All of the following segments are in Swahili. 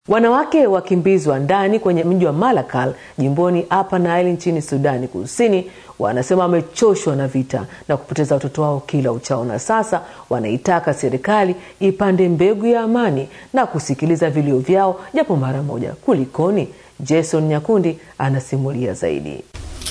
Wanawake wakimbizi wa ndani kwenye mji wa Malakal jimboni Upper Nile nchini Sudani Kusini wanasema wamechoshwa na vita na kupoteza watoto wao kila uchao, na sasa wanaitaka serikali ipande mbegu ya amani na kusikiliza vilio vyao japo mara moja. Kulikoni? Jason Nyakundi anasimulia zaidi.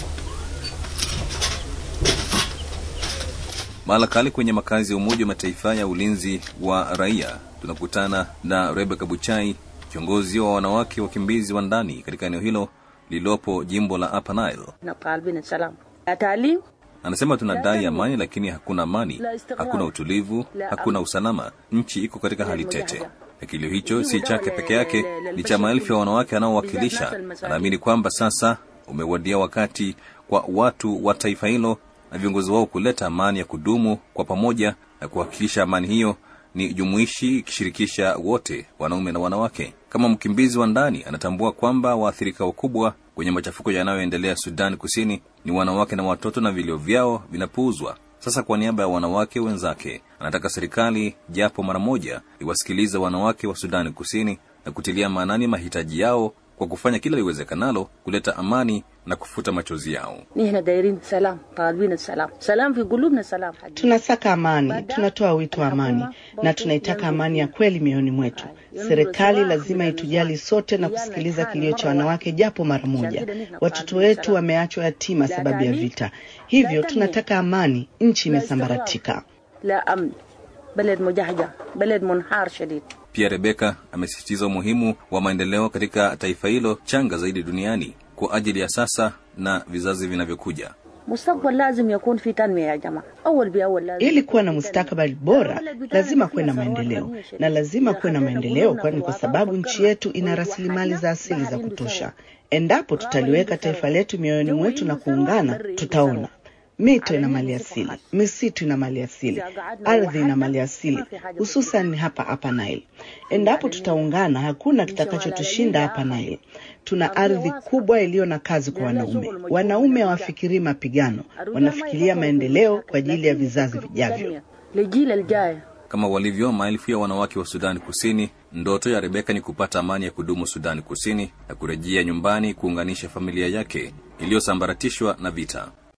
Malakali kwenye makazi ya Umoja wa Mataifa ya ulinzi wa raia, tunakutana na Rebecca Buchai, kiongozi wa wanawake wakimbizi wa ndani katika eneo hilo lililopo jimbo la Upper Nile. Anasema tunadai amani, lakini hakuna amani, hakuna utulivu, hakuna usalama. Nchi iko katika hali tete, na kilio hicho si chake peke yake, ni cha maelfu ya wanawake anaowakilisha. Anaamini kwamba sasa umewadia wakati kwa watu wa taifa hilo na viongozi wao kuleta amani ya kudumu kwa pamoja na kuhakikisha amani hiyo ni jumuishi ikishirikisha wote, wanaume na wanawake. Kama mkimbizi wa ndani, anatambua kwamba waathirika wakubwa kwenye machafuko yanayoendelea Sudani Kusini ni wanawake na watoto, na vilio vyao vinapuuzwa. Sasa kwa niaba ya wanawake wenzake, anataka serikali japo mara moja iwasikilize wanawake wa Sudani Kusini na kutilia maanani mahitaji yao kwa kufanya kila liwezekanalo kuleta amani na kufuta machozi yao. Tunasaka amani, tunatoa wito wa amani na tunaitaka amani ya kweli mioyoni mwetu. Serikali lazima itujali sote na kusikiliza kilio cha wanawake japo mara moja. Watoto wetu wameachwa yatima sababu ya vita, hivyo tunataka amani. Nchi imesambaratika. Pia Rebeka amesisitiza umuhimu wa maendeleo katika taifa hilo changa zaidi duniani kwa ajili ya sasa na vizazi vinavyokuja. Ili kuwa na mustakabali bora, lazima kuwe na maendeleo, na lazima kuwe na maendeleo, kwani kwa sababu nchi yetu ina rasilimali za asili za kutosha. Endapo tutaliweka taifa letu mioyoni mwetu na kuungana, tutaona mito ina mali asili, misitu ina mali asili, ardhi ina mali asili, hususan hapa hapa Nile. Endapo tutaungana, hakuna kitakachotushinda hapa Nile. Tuna ardhi kubwa iliyo na kazi kwa wanaume. Wanaume hawafikirii mapigano, wanafikiria maendeleo kwa ajili ya vizazi vijavyo. Kama walivyo maelfu ya wanawake wa Sudani Kusini, ndoto ya Rebeka ni kupata amani ya kudumu Sudani Kusini na kurejea nyumbani kuunganisha familia yake iliyosambaratishwa na vita.